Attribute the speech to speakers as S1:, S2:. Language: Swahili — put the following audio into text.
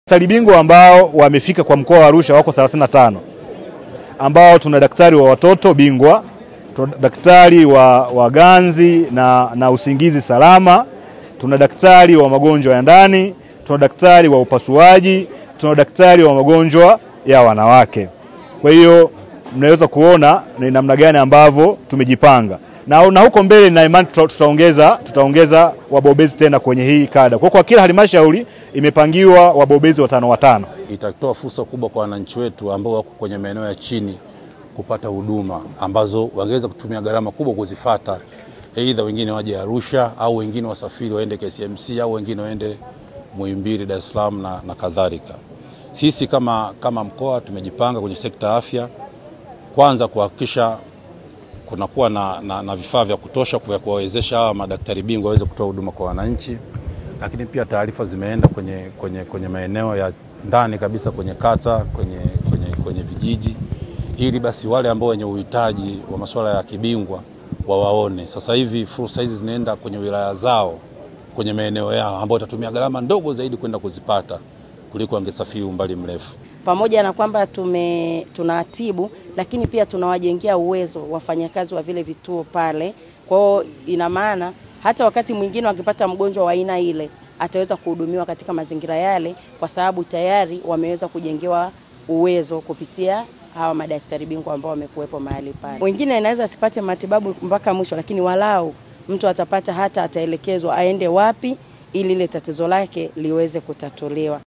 S1: Daktari bingwa ambao wamefika kwa mkoa wa Arusha wako 35 ambao tuna daktari wa watoto bingwa, tuna daktari wa, wa ganzi na, na usingizi salama, tuna daktari wa magonjwa ya ndani, tuna daktari wa upasuaji, tuna daktari wa magonjwa ya wanawake. Kwa hiyo mnaweza kuona ni namna gani ambavyo tumejipanga na, na huko mbele na imani tuta, tutaongeza, tutaongeza wabobezi tena kwenye hii kada. Kwa kwa kila halmashauri imepangiwa wabobezi watano watano.
S2: Itatoa fursa kubwa kwa wananchi wetu ambao wako kwenye maeneo ya chini kupata huduma ambazo wangeweza kutumia gharama kubwa kuzifata, aidha wengine waje Arusha au wengine wasafiri waende KCMC au wengine waende Muhimbili, Dar es Salaam na, na kadhalika. Sisi kama, kama mkoa tumejipanga kwenye sekta ya afya, kwanza kuhakikisha kunakuwa na, na, na vifaa vya kutosha vya kuwawezesha hawa madaktari bingwa waweze kutoa huduma kwa wananchi, lakini pia taarifa zimeenda kwenye, kwenye, kwenye maeneo ya ndani kabisa kwenye kata, kwenye, kwenye, kwenye vijiji ili basi wale ambao wenye uhitaji wa masuala ya kibingwa wawaone. Sasa hivi fursa hizi zinaenda kwenye wilaya zao, kwenye maeneo yao, ambao watatumia gharama ndogo zaidi kwenda kuzipata kuliko wangesafiri umbali mrefu.
S3: Pamoja na kwamba tume tunatibu, lakini pia tunawajengea uwezo wafanyakazi wa vile vituo pale. Kwa hiyo ina maana hata wakati mwingine wakipata mgonjwa wa aina ile ataweza kuhudumiwa katika mazingira yale, kwa sababu tayari wameweza kujengewa uwezo kupitia hawa madaktari bingwa ambao wamekuwepo mahali pale. Wengine inaweza asipate matibabu mpaka mwisho, lakini walau mtu atapata hata ataelekezwa aende wapi ili ile tatizo lake liweze kutatuliwa.